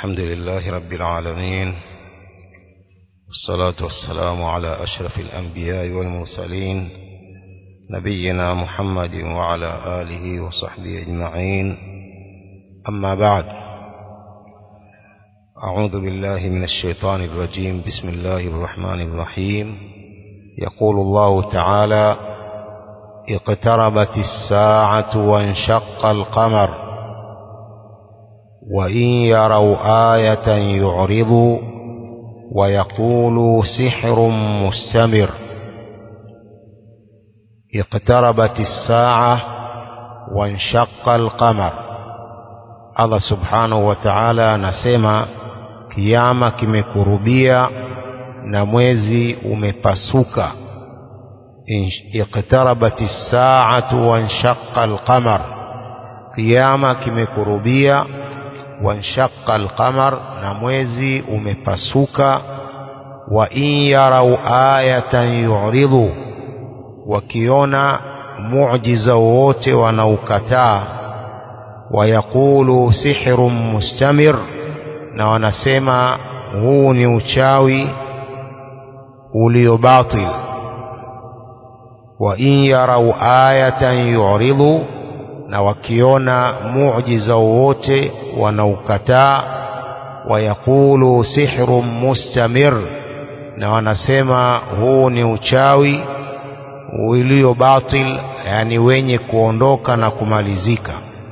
الحمد لله رب العالمين والصلاة والسلام على أشرف الأنبياء والمرسلين نبينا محمد وعلى آله وصحبه أجمعين أما بعد أعوذ بالله من الشيطان الرجيم بسم الله الرحمن الرحيم يقول الله تعالى اقتربت الساعة وانشق القمر وإن يروا آية يعرضوا ويقولوا سحر مستمر اقتربت الساعة وانشق القمر Allah subhanahu wa ta'ala anasema kiama kimekurubia na mwezi umepasuka iqtarabat as-sa'atu wanshaqqa al-qamar kiama kimekurubia wanshaqqa al-qamar na mwezi umepasuka wa in yarau ayatan yu'ridu wakiona muujiza wote wanaukataa wayaqulu sihrun mustamir na wanasema huu ni uchawi ulio batil wa in yarau ayatan yu'ridu na wakiona muujiza wote wanaukataa wayaqulu sihrun mustamir na wanasema huu ni uchawi ulio batil yani wenye kuondoka na kumalizika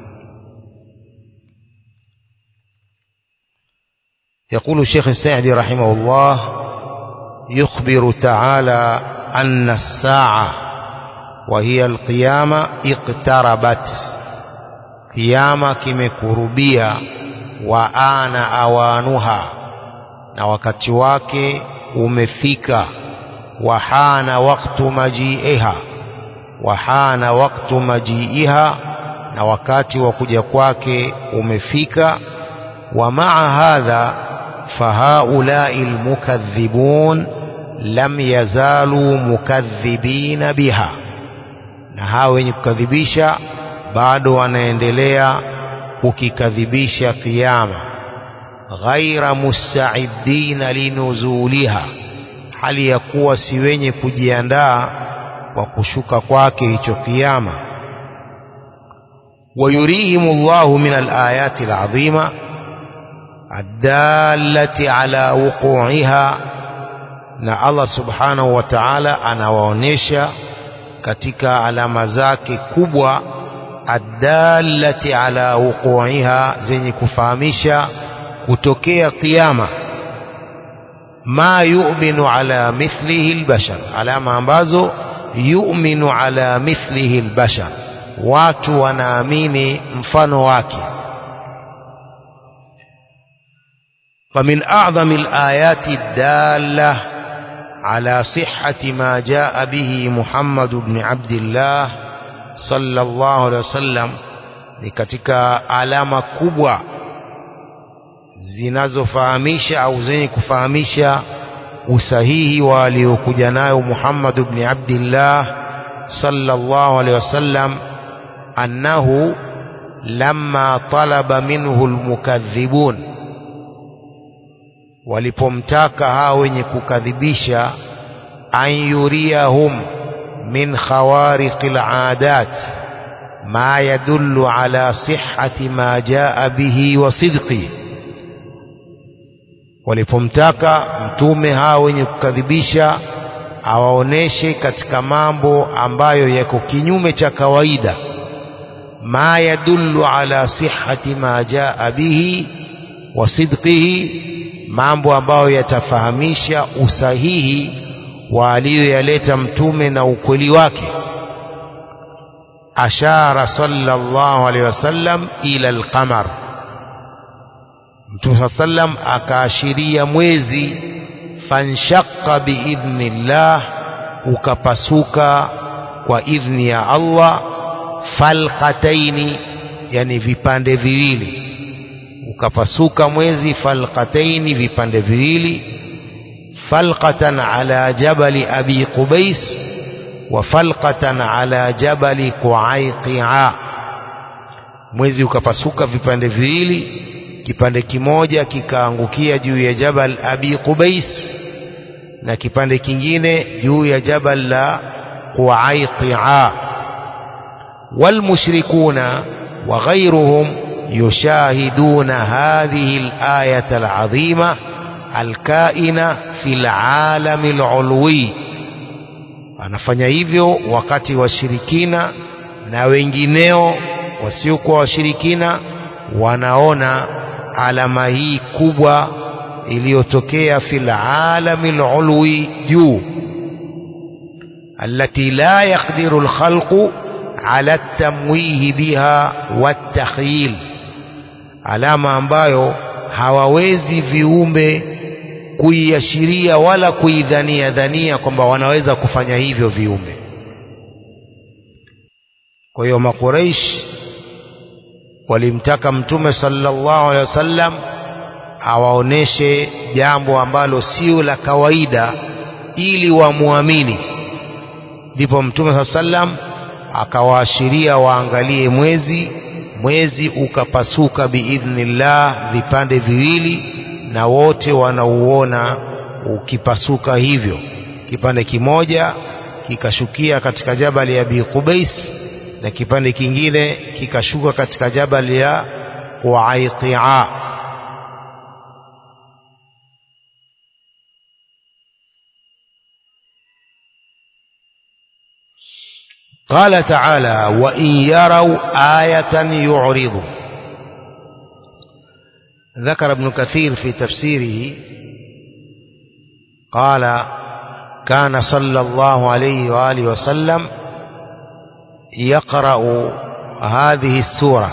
يقول الشيخ السعدي رحمه الله يخبر تعالى أن الساعة وهي القيامة اقتربت قيامة كمكربية وآن أوانها na wakati wake umefika wahana waktu majiiha wahana waktu majiiha na wakati wa kuja kwake umefika wa maa hadha فهؤلاء المكذبون لم يزالوا مكذبين بها na hawa wenye kukadhibisha bado wanaendelea kukikadhibisha kiyama ghaira mustaiddina linuzuliha hali ya kuwa si wenye kujiandaa kwa kushuka kwake hicho kiyama wayurihim llahu min alayati alazima الدالة على وقوعها na Allah subhanahu wa ta'ala anawaonyesha katika alama zake kubwa adallati ala wuqu'iha zenye kufahamisha kutokea kiyama ma yu'minu ala mithlihi albashar alama ambazo yu'minu ala mithlihi albashar watu wanaamini mfano wake فمن أعظم الآيات الدالة على صحة ما جاء به محمد بن عبد الله صلى الله عليه وسلم ni katika alama kubwa zinazofahamisha au zenye kufahamisha usahihi wa aliokuja nayo Muhammad ibn Abdullah sallallahu alaihi wasallam annahu lamma talaba minhu almukaththibun walipomtaka hao wenye kukadhibisha an yuriyahum min khawariqil aadat ma yadullu ala sihhati ma jaa bihi wa sidqi walipomtaka mtume hao wenye kukadhibisha awaoneshe katika mambo ambayo yako kinyume cha kawaida ma yadullu ala sihhati ma jaa bihi wa sidqihi mambo ambayo yatafahamisha usahihi wa aliyoyaleta mtume na ukweli wake ashara sallallahu alaihi wasallam ila alqamar mtume sallam akaashiria mwezi fanshaqqa biidhnillah ukapasuka kwa idhni ya Allah falqataini yani vipande viwili ukapasuka mwezi falqataini vipande viwili falqatan ala jabali abi qubais wa falqatan ala jabali quaiqia mwezi ukapasuka vipande viwili kipande kimoja kikaangukia juu ya jabal abi qubais na kipande kingine juu ya jabal la quaiqia walmushrikuna wa ghayruhum yushahiduna hadhihi al-ayata al-azima al-kaina fi al-alami al-ulwi anafanya hivyo wakati washirikina na wengineo wasiokuwa washirikina wanaona alama hii kubwa iliyotokea fil alami alulwi juu التي لا يقدر الخلق على التمويه بها والتخيل alama ambayo hawawezi viumbe kuiashiria wala kuidhania dhania kwamba wanaweza kufanya hivyo viumbe kwa hiyo makuraish walimtaka mtume sallallahu alaihi wasallam awaoneshe jambo ambalo sio la kawaida ili wamwamini ndipo mtume saa sallam akawaashiria waangalie mwezi mwezi ukapasuka biidhnillah vipande viwili na wote wanauona ukipasuka hivyo kipande kimoja kikashukia katika jabali ya Abi Qubais na kipande kingine kikashuka katika jabali ya Quaiqia قال تعالى وإن يروا آية يعرضوا ذكر ابن كثير في تفسيره قال كان صلى الله عليه وآله وسلم يقرأ هذه السورة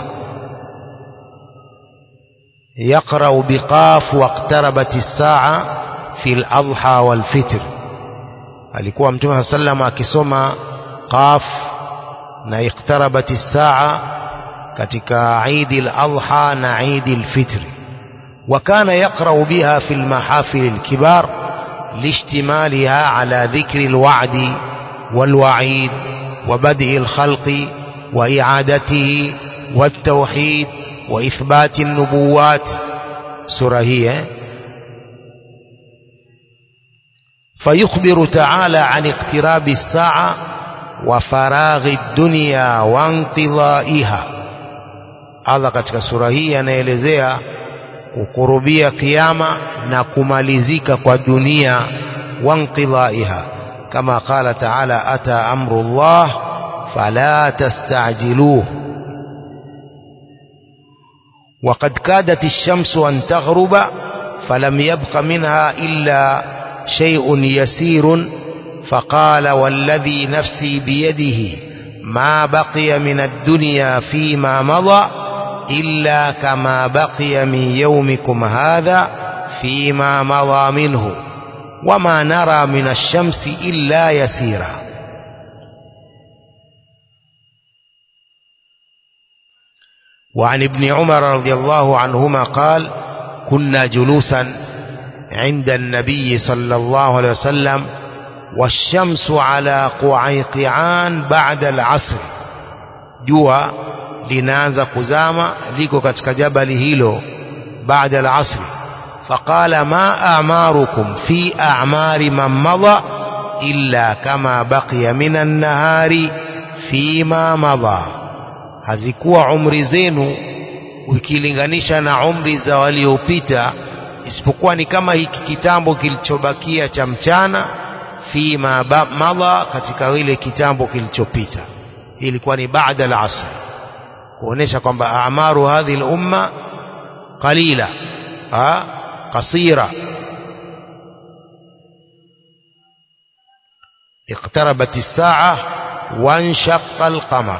يقرأ بقاف واقتربت الساعة في الأضحى والفطر alikuwa mtume saa sallam akisoma qaf na iqtarabat saa katika idi al-adha na idi al-fitr وكان يقرأ بها في المحافل الكبار لاشتمالها على ذكر الوعد والوعيد وبدء الخلق وإعادته والتوحيد وإثبات النبوات سورة هي فيخبر تعالى عن اقتراب الساعة وفراغ الدنيا وانقضائها Allah katika sura hii anaelezea kukurubia kiyama na kumalizika kwa dunia wanqidaiha kama qala taala ata amru llah fala tastajiluh وقد كادت الشمس أن تغرب فلم يبق منها إلا شيء يسير فقال والذي نفسي بيده ما بقي من الدنيا فيما مضى إلا كما بقي من يومكم هذا فيما مضى منه وما نرى من الشمس إلا يسيرا وعن ابن عمر رضي الله عنهما قال كنا جلوسا عند النبي صلى الله عليه وسلم والشمس على قعيقعان بعد العصر جوا linaanza kuzama liko katika jabali hilo baada al-asr faqala ma a'marukum fi a'mari man madha illa kama baqiya minan nahari fima madha hazikuwa umri zenu ukilinganisha na umri za waliopita isipokuwa ni kama hiki kitambo kilichobakia cha mchana fima madha katika ile kitambo kilichopita ilikuwa ni baada al-asr kuonesha kwamba amaru hadhi al-umma qalila ha qasira اقتربت الساعة وانشق القمر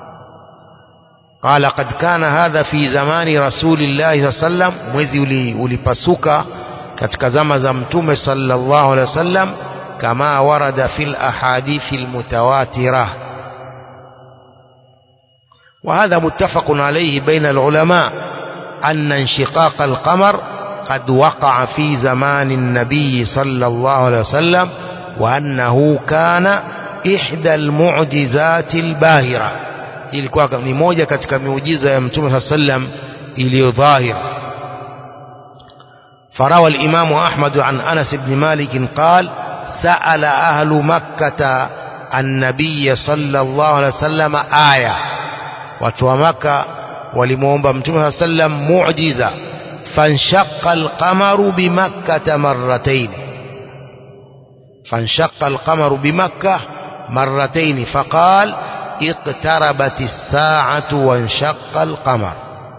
قال قد كان هذا في زمان رسول الله صلى الله عليه وسلم mwezi ulipasuka katika zama za mtume sallallahu alaihi wasallam kama warada fil ahadithi almutawatirah وهذا متفق عليه بين العلماء أن انشقاق القمر قد وقع في زمان النبي صلى الله عليه وسلم وأنه كان إحدى المعجزات الباهرة ilikuwa ni moja katika miujiza ya mtume saa sallam iliyo dhahir فروى الإمام أحمد عن أنس بن مالك قال سأل أهل مكة النبي صلى الله عليه وسلم آية وتوى مكة ولمومب متوى صلى الله عليه وسلم معجزة فانشق القمر بمكة مرتين فانشق القمر بمكة مرتين فقال اقتربت الساعة وانشق القمر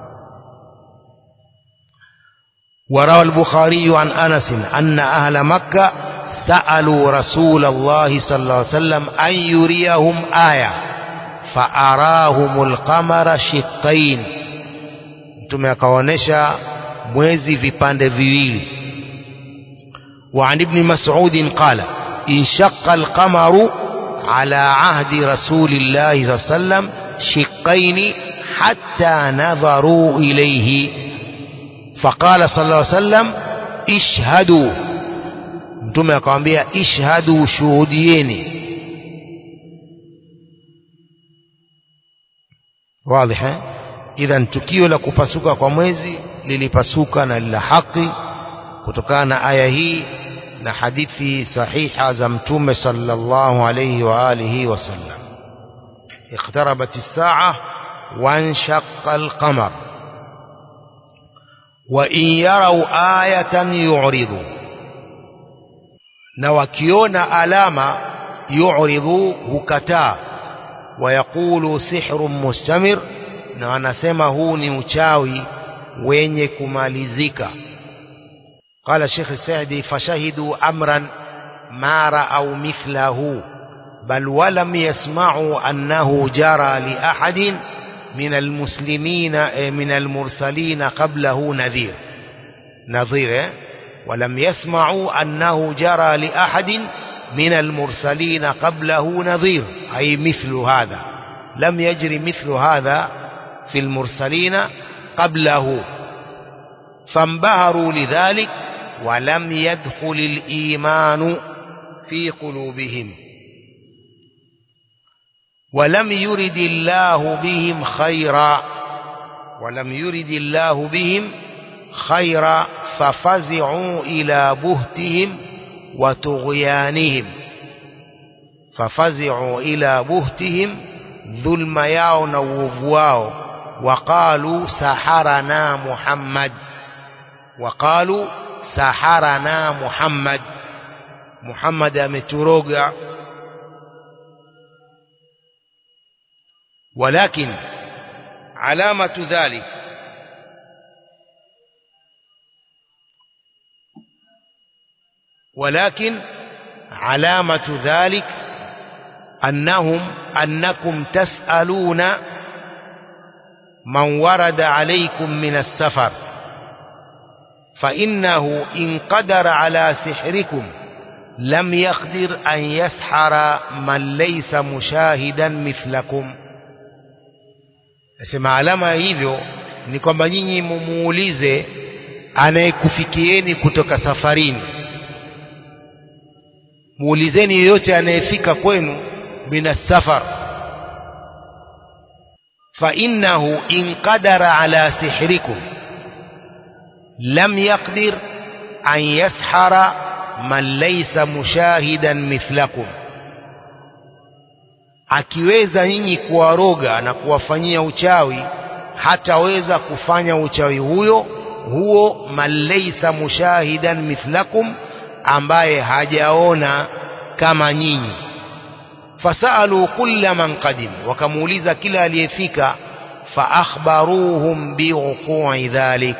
وروى البخاري عن أنس أن أهل مكة سألوا رسول الله صلى الله عليه وسلم أن يريهم آية فأراهم القمر شقين mtume akaonyesha mwezi vipande viwili وعن ابن مسعود قال انشق القمر على عهد رسول الله صلى الله عليه وسلم شقين حتى نظروا إليه فقال صلى الله عليه وسلم اشهدوا mtume akamwambia ishhadu shuhudieni واضح idhan tukio la kupasuka kwa mwezi lilipasuka na lila haki kutokana na aya hii na hadithi sahiha za mtume sallallahu alayhi wa alihi wasallam اقتربت الساعة وانشق القمر وإن يروا آية يعرضوا na wakiona alama yu'ridhu hukataa wayaqulu sihrun mustamir na wanasema huu ni uchawi wenye kumalizika قال الشيخ السعدي فشهدوا أمرا ما رأوا مثله بل ولم يسمعوا أنه جرى لأحد من المسلمين من المرسلين قبله نذير نظير ولم يسمعوا أنه جرى لأحد من المرسلين قبله نظير أي مثل هذا لم يجري مثل هذا في المرسلين قبله فانبهروا لذلك ولم يدخل الإيمان في قلوبهم ولم يرد الله بهم خيرا ولم يرد الله بهم خيرا ففزعوا إلى بهتهم وطغيانهم ففزعوا إلى بهتهم ظلم yao na uovu wao وقالوا سحرنا محمد وقالوا سحرنا محمد محمد ameturoga ولكن علامة ذلك ولكن علامة ذلك أنهم أنكم تسألون من ورد عليكم من السفر فإنه إن قدر على سحركم لم يقدر أن يسحر من ليس مشاهدا مثلكم nasema alama hivyo ni kwamba nyinyi mumuulize anayekufikieni kutoka safarini muulizeni yeyote anayefika kwenu mina safar فإنه إن قدر على سحركم لم يقدر أن يسحر من ليس مشاهدا مثلكم akiweza nyinyi kuwaroga na kuwafanyia uchawi hataweza kufanya uchawi huyo huo man laysa mushahidan mithlakum ambaye hajaona kama nyinyi fasalu kulla man qadim wakamuuliza kila aliyefika faakhbaruhum biuqui dhalik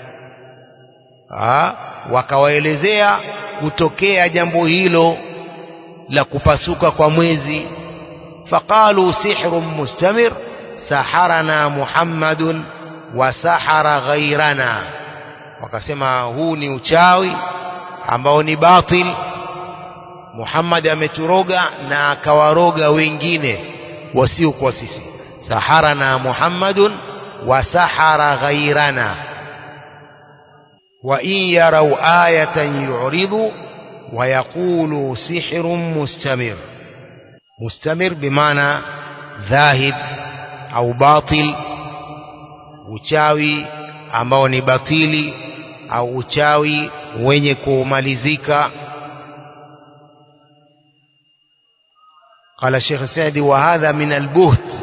wakawaelezea kutokea jambo hilo la kupasuka kwa mwezi faqalu sihrun mustamir saharana muhammadun wa sahara ghairana wakasema huu ni uchawi ambao ni batil Muhammad ameturoga na akawaroga wengine wasiokuwa sisi saharana Muhammadun wa sahara ghairana wa in yarau ayatan yu'ridu wa yaqulu sihrun mustamir mustamir bimaana dhahib au batil uchawi ambao ni batili au uchawi wenye kumalizika قال الشيخ السعدي وهذا من البهت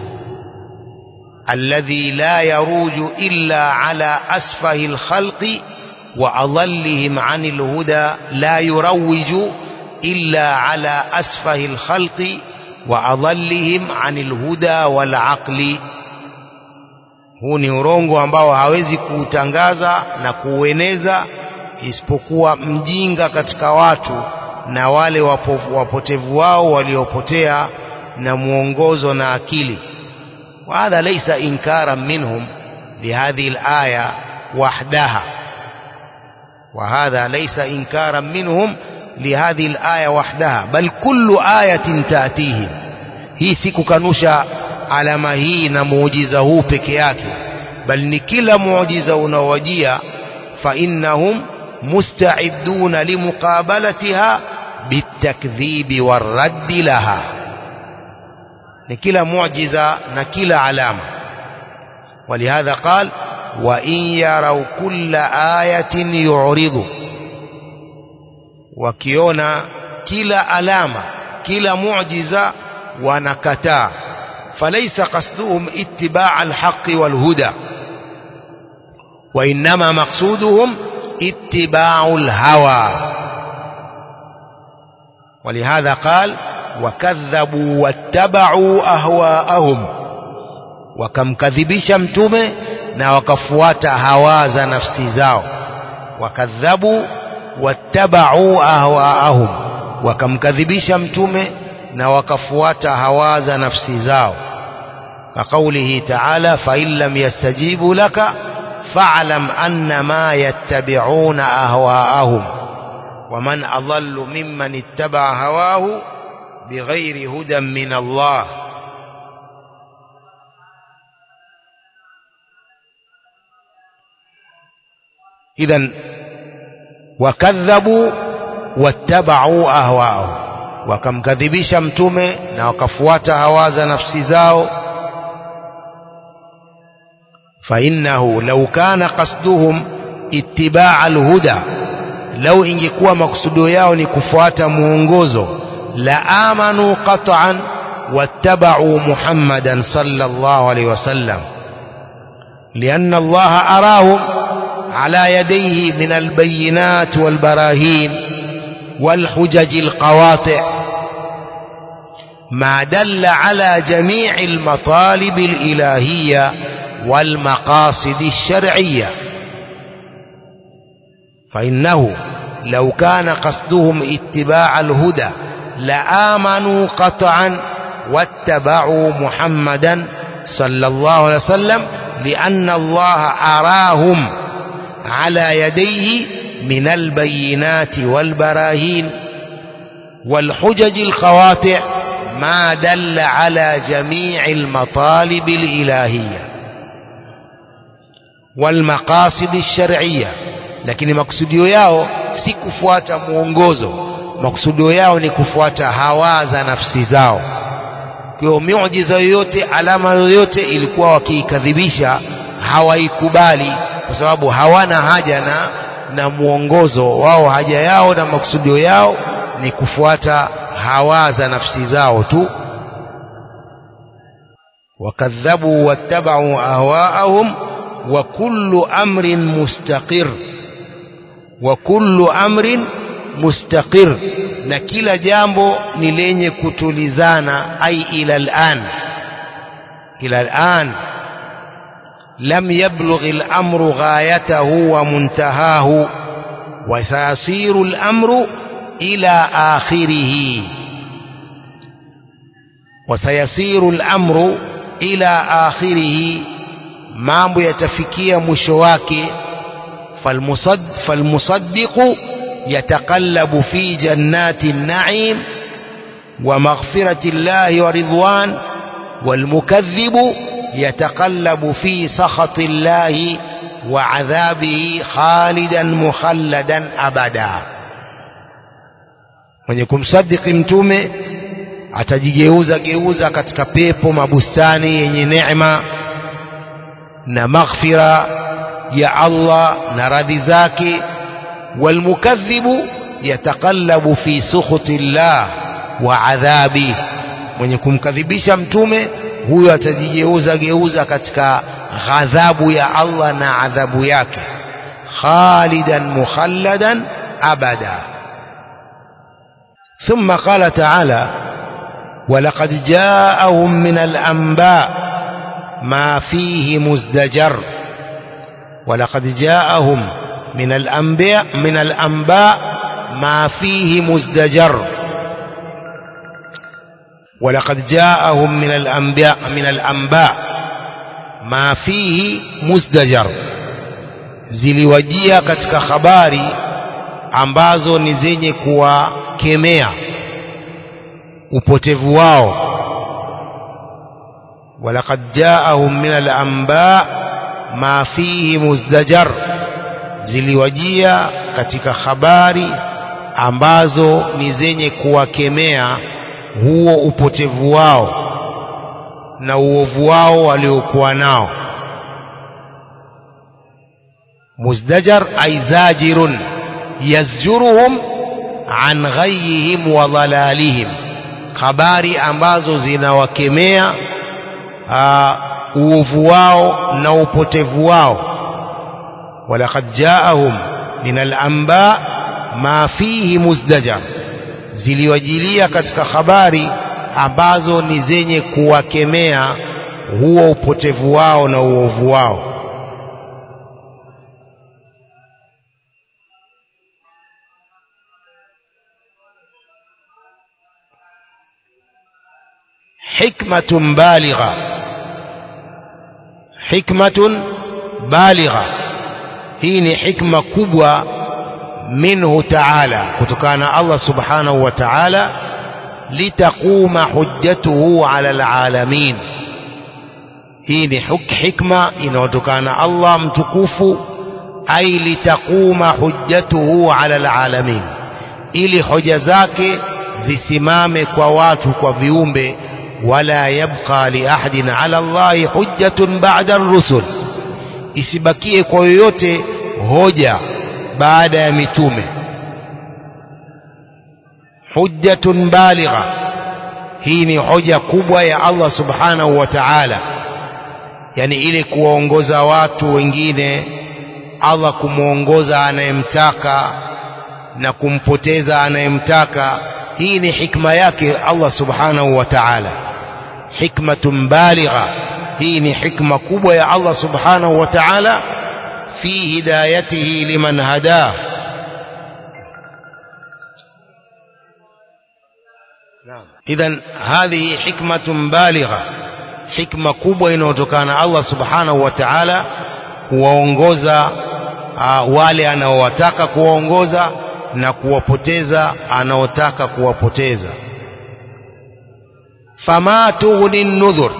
الذي لا يروج إلا على أسفه الخلق وأضلهم عن الهدى لا يروج إلا على أسفه الخلق وأضلهم عن الهدى والعقل huu ni urongo ambao hawezi kuutangaza na kuueneza isipokuwa mjinga katika watu na wale wapovu, wapotevu wao waliopotea na mwongozo na akili وهذا ليس إنكارا منهم لهذه الآية وحدها وهذا ليس إنكارا منهم لهذه الآية وحدها بل كل آية تأتيهم hii si kukanusha alama hii na muujiza huu peke yake bal ni kila muujiza unaowajia fa innahum musta'idduna limuqabalatiha bitakdhibi warraddi laha ni kila muujiza na kila alama ولهذا قال وإن يروا كل آية يعرضوا wakiona kila alama kila muujiza wanakataa فليس قصدهم اتباع الحق والهدى وإنما مقصودهم اتباع الهوى ولهذا قال وكذبوا واتبعوا أهواءهم wakamkadhibisha mtume na wakafuata hawa za nafsi zao wakadhabu wattabau ahwaahum wakamkadhibisha mtume na wakafuata hawa za nafsi zao كقوله تعالى فإن لم يستجيبوا لك فاعلم أنما يتبعون أهواءهم ومن أضل ممن اتبع هواه بغير هدى من الله إذا وكذبوا واتبعوا أهواءهم wakamkadhibisha mtume na wakafuata hawa za nafsi zao فإنه لو كان قصدهم اتباع الهدى لو ingekuwa maksudo yao ni kufuata muongozo la amanu qat'an wattaba'u Muhammadan sallallahu alayhi wasallam لأن الله أراهم على يديه من البينات والبراهين والحجج القواطع ما دل على جميع المطالب الإلهية والمقاصد الشرعية فإنه لو كان قصدهم اتباع الهدى لآمنوا قطعا واتبعوا محمدا صلى الله عليه وسلم لأن الله أراهم على يديه من البينات والبراهين والحجج القواطع ما دل على جميع المطالب الإلهية والمقاصد الشرعية lakini maksudio yao si kufuata mwongozo maksudio yao ni kufuata hawa za nafsi zao kwa hiyo miujiza yoyote alama yoyote ilikuwa wakiikadhibisha hawaikubali kwa sababu hawana haja na na mwongozo wao haja yao na maksudio yao ni kufuata hawa za nafsi zao tu wakadhabu wattabau ahwaahum wa kullu amrin mustaqir wa kullu amrin mustaqir na kila jambo ni lenye kutulizana ai ila al'an ila al'an لم يبلغ الأمر غايته ومنتهاه وسيصير الأمر إلى آخره وسيصير الأمر إلى آخره mambo yatafikia mwisho wake falmusad, falmusaddiqu yataqallabu fi jannati naim wa maghfirati llahi wa ridwan walmukadhibu yataqallabu fi sakhati llahi wa adhabihi khalidan mukhalladan abada mwenye kumsadiki mtume atajigeuza geuza katika pepo mabustani yenye neema na maghfira ya Allah na radhi zake walmukadhibu yataqallabu fi sukhuti llah wa adhabi mwenye kumkadhibisha mtume huyo atajigeuza geuza katika ghadhabu ya Allah na adhabu yake khalidan mukhalladan abada ثم قال تعالى ولقد جاءهم من الأنباء ما فيه مزدجر ولقد جاءهم من الأنباء من الأنباء ما فيه مزدجر ولقد جاءهم من الأنباء من الأنباء ما فيه مزدجر ziliwajia katika habari ambazo ni zenye kuwakemea upotevu wao walaqad jaahum min al-anba ma fihi muzdajar ziliwajia katika habari ambazo ni zenye kuwakemea huo upotevu wao na uovu wao waliokuwa nao muzdajar ay zajirun yazjuruhum an ghayihim wa dhalalihim habari ambazo zinawakemea uovu wao na upotevu wao walaqad jaahum min al-anba ma fihi muzdajar ziliwajilia katika habari ambazo ni zenye kuwakemea huo upotevu wao na uovu wao hikmatun baligha hikmatun baligha hii ni hikma kubwa minhu ta'ala kutokana na Allah subhanahu wa ta'ala litaquma hujjatuhu ala alalamin hii ni hikma inayotokana na Allah mtukufu ay litaquma hujjatuhu ala alalamin ili hoja zake zisimame kwa watu kwa viumbe wala yabqa li ahadin ala Allahi hujjatun ba'da ar-rusul isibakie kwa yoyote hoja baada ya mitume hujjatun baligha hii ni hoja kubwa ya Allah subhanahu wa ta'ala yani ile kuwaongoza watu wengine Allah kumwongoza anayemtaka na kumpoteza anayemtaka hii ni hikma yake Allah subhanahu wa ta'ala hikmatun baligha hii ni hikma kubwa ya Allah subhanahu wa ta'ala fi hidayatihi liman hadah idhan hadhihi hikmatun baligha hikma kubwa inayotokana na Allah subhanahu wa ta'ala kuwaongoza uh, wale anaowataka kuwaongoza na kuwapoteza anaotaka kuwapoteza fama tughni nudhur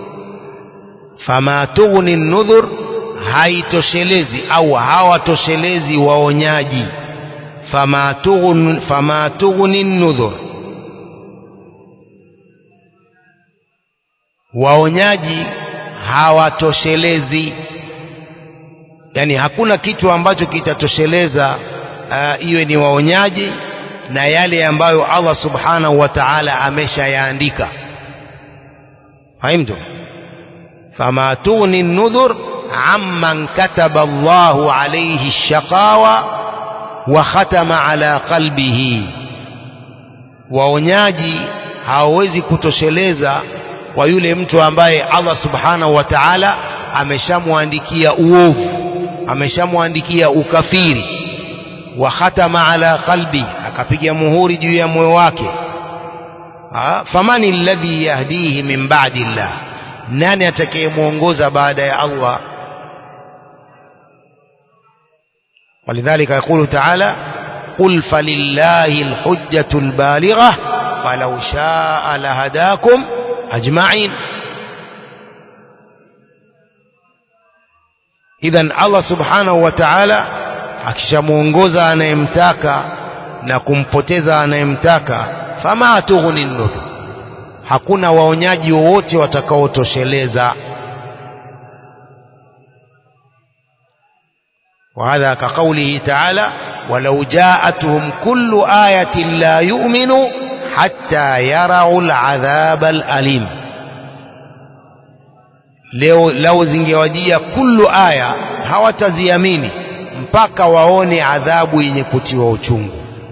fama tughni nudhur haitoshelezi au hawatoshelezi waonyaji fama tughni fama tughni nudhur waonyaji hawatoshelezi yani hakuna kitu ambacho kitatosheleza uh, iwe ni waonyaji na yale ambayo Allah subhanahu wa ta'ala ameshayaandika fahimtu fama tughni nudhur amman kataba Allahu alayhi shaqawa wa khatama ala qalbihi waonyaji hawawezi kutosheleza kwa yule mtu ambaye Allah subhanahu wa ta'ala ameshamwandikia uovu ameshamwandikia ukafiri wa khatama ala qalbi akapiga muhuri juu ya moyo wake famani alladhi yahdihi min ba'di Allah nani atakayemuongoza baada ya Allah ولذلك يقول تعالى قل فلله الحجة البالغة فلو شاء لهداكم أجمعين idhan Allah subhanahu wa ta'ala akishamuongoza anayemtaka na kumpoteza anayemtaka fama tughni nudhur hakuna waonyaji wowote watakaotosheleza وهذا كقوله تعالى ولو جاءتهم كل آية لا يؤمنوا حتى يروا العذاب الأليم leo lau zingewajia kullu aya hawataziamini mpaka waone adhabu yenye kutiwa uchungu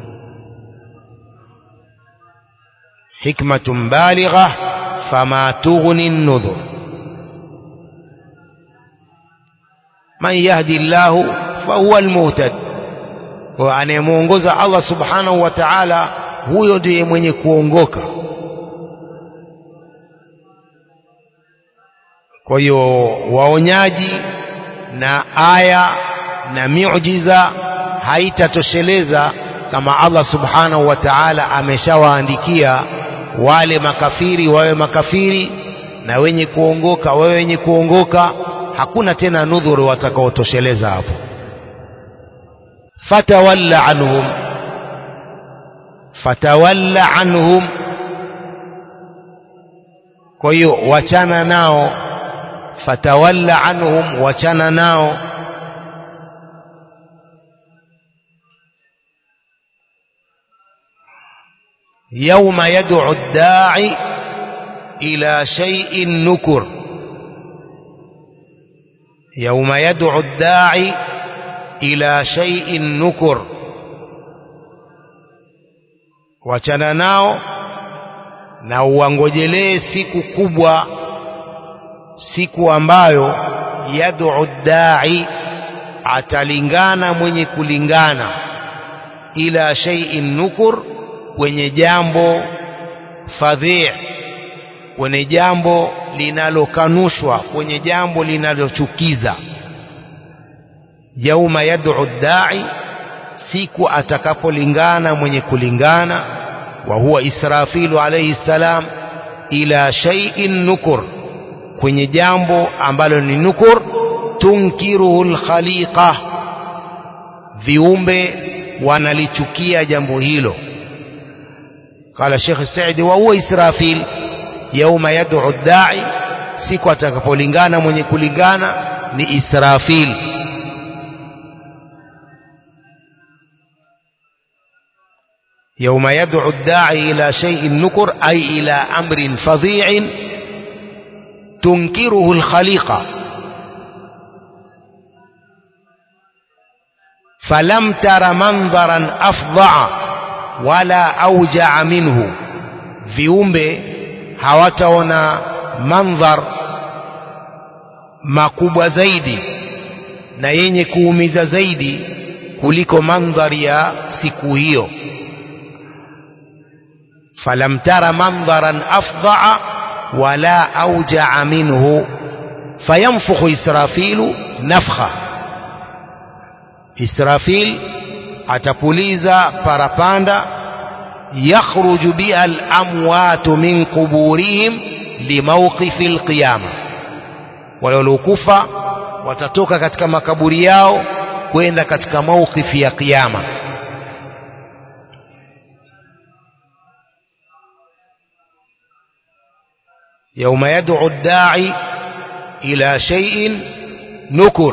hikmatun baligha fama tughni nudhur man yahdi llahu fahuwa almuhtad kwa anayemwongoza Allah subhanahu wa ta'ala huyo ndiye mwenye kuongoka kwa hiyo waonyaji na aya na miujiza haitatosheleza kama Allah subhanahu wa ta'ala ameshawaandikia wale makafiri wawe makafiri na wenye kuongoka wawe wenye kuongoka hakuna tena nudhuru watakaotosheleza hapo fatawalla anhum fatawalla anhum kwa hiyo wachana nao fatawalla anhum wachana nao يوم يدعو الداعي إلى شيء نكر يوم يدعو الداعي إلى شيء نكر wachana nao na uangojelee siku kubwa siku ambayo yad'u dai atalingana mwenye kulingana ila shay'in nukur kwenye jambo fadhi kwenye jambo linalokanushwa kwenye jambo linalochukiza yauma yad'u dai siku atakapolingana mwenye kulingana wa huwa israfilu alayhi salam ila shay'in nukur kwenye jambo ambalo ni nukur tunkiruhu alkhaliqa viumbe wanalichukia jambo hilo قال الشيخ السعدي وهو إسرافيل يوم يدعو الداعي siku atakapolingana mwenye kulingana ni Israfil يوم يدعو الداعي إلى شيء نكر أي إلى أمر فظيع تنكره الخليقة فلم تر منظرا أفظع wala aujaa minhu viumbe hawataona mandhar makubwa zaidi na yenye kuumiza zaidi kuliko mandhari ya siku hiyo falam tara mandharan afdhaa wala aujaa minhu fayamfukhu israfilu nafkha israfil atapuliza parapanda yakhruju biha al-amwatu min quburihim limawqifi al-qiyama wale waliokufa watatoka katika makaburi yao kwenda katika mawqifi ya kiyama يوم يدعو الداعي إلى شيء نكر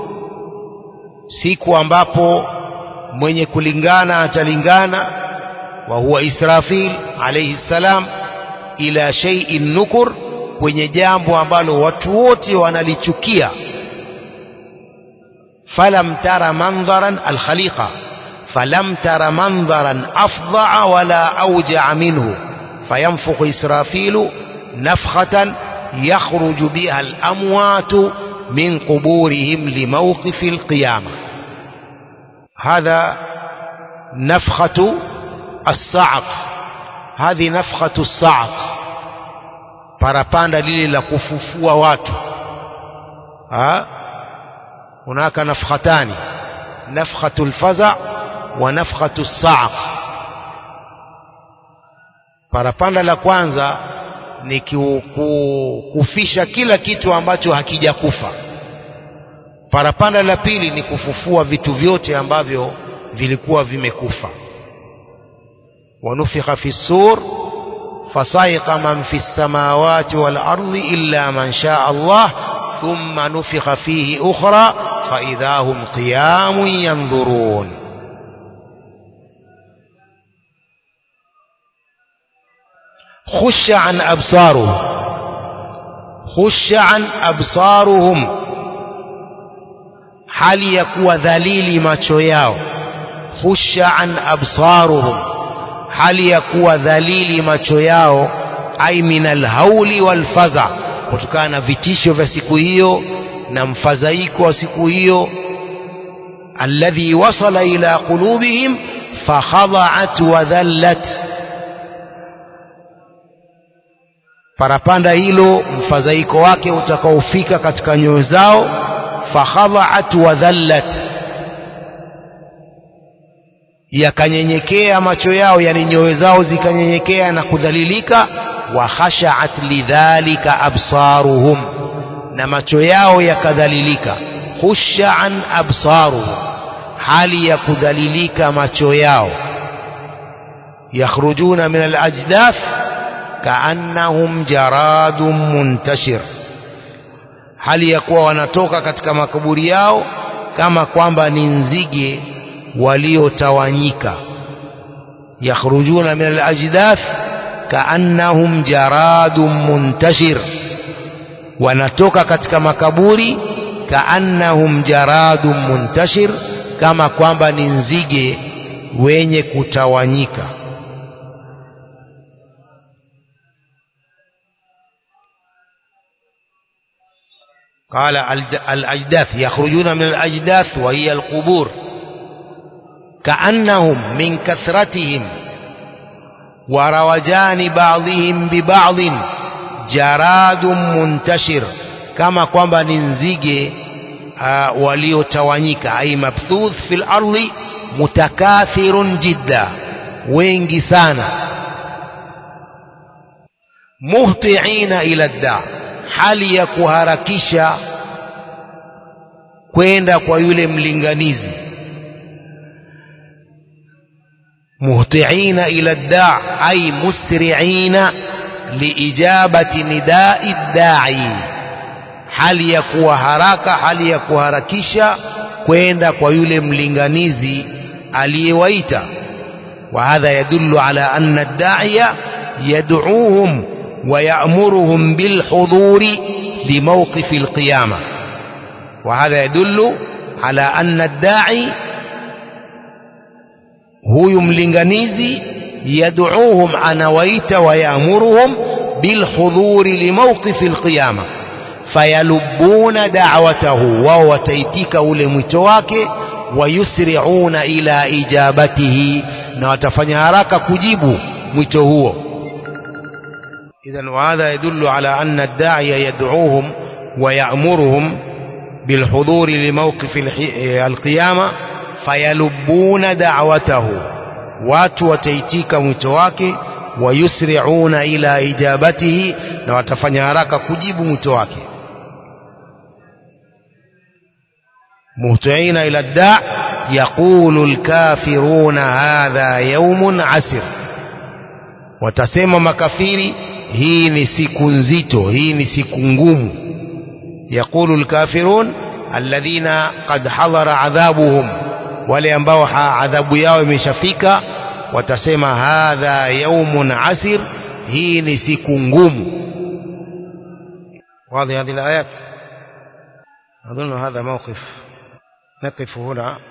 siku ambapo mwenye kulingana atalingana wa huwa Israfil alayhi salam ila shay'in nukur kwenye jambo ambalo watu wote wanalichukia falam tara mandharan alkhaliqa falam tara mandharan afdha wala awja'a minhu fayanfukhu israfilu nafkhatan yakhruju biha al-amwatu min quburihim limawqifi al-qiyamah هذا نفخة الصعق هذه نفخة الصعق parapanda lile la kufufua watu ha hunaka nafkhatani nafkhatu lfaza wa nafkhatu saaq parapanda la kwanza ni kufisha kila kitu ambacho hakijakufa parapanda la pili ni kufufua vitu vyote ambavyo vilikuwa vimekufa wanufikha fi sur fasaiqa man fi samawati wal ardi illa man shaa Allah thumma nufikha fihi ukhra فإذا هم قيام ينظرون خش عن أبصارهم خش عن أبصارهم hali ya kuwa dhalili macho yao khusha an absaruhum hali ya kuwa dhalili macho yao ai min alhauli walfadha kutokana na vitisho vya siku hiyo na mfadhaiko wa siku hiyo alladhi wasala ila qulubihim fakhadha'at wa dhallat parapanda hilo mfadhaiko wake utakaofika katika nyoyo zao fakhadha'at wa dhallat yakanyenyekea macho yao yani nyoyo zao zikanyenyekea na kudhalilika wa khasha'at lidhalika absaruhum na macho yao yakadhalilika khusha'an absaruhum hali ya kudhalilika macho yao yakhrujuna min al-ajdaf kaannahum jaradun muntashir hali ya kuwa wanatoka katika makaburi yao kama kwamba ni nzige waliotawanyika yakhrujuna min al-ajdaf kaannahum jaradun muntashir wanatoka katika makaburi kaannahum jaradun muntashir kama kwamba ni nzige wenye kutawanyika قال الأجداث يخرجون من الأجداث وهي القبور كأنهم من كثرتهم وروجان بعضهم ببعض جراد منتشر كما kwamba ni nzige uh, waliotawanyika ay mabthuth fil ardi mutakathirun jidda wengi sana muhtiina ila da hali ya kuharakisha kwenda kwa yule mlinganizi muhtiina ila da ay musri'ina liijabati nidai dai hali ya kuwa haraka hali ya kuharakisha kwenda kwa yule mlinganizi aliyewaita wa hadha yadullu ala anna ad-da'iya yad'uuhum wa ya'muruhum bil huduri li mawqif al-qiyamah wa hadha yadullu ala anna ad-da'i huyu mlinganizi yad'uuhum anawaita wa ya'muruhum bil huduri li mawqif al-qiyamah fayalubuna da'watahu wao wataitika ule mwito wake wayusri'una ila ijabatihi na watafanya haraka kujibu mwito huo idhan hadha yadullu ala anna ad-da'iya yad'uuhum wa ya'muruhum bilhuduri limawqif al-qiyama fayalubuna da'watahu watu wataitika mwito wake wayusri'una ila ijabatihi na watafanya haraka kujibu mwito wake مهطعين إلى الداع يقول الكافرون هذا يوم عسر watasema makafiri hii ni siku nzito hii ni siku ngumu yaqulu alkafirun alladhina qad hadara adhabuhum wale ambao adhabu yao imeshafika watasema hadha yaumun asir hii ni siku ngumu واضح هذه الآيات أظن هذا موقف نقف هنا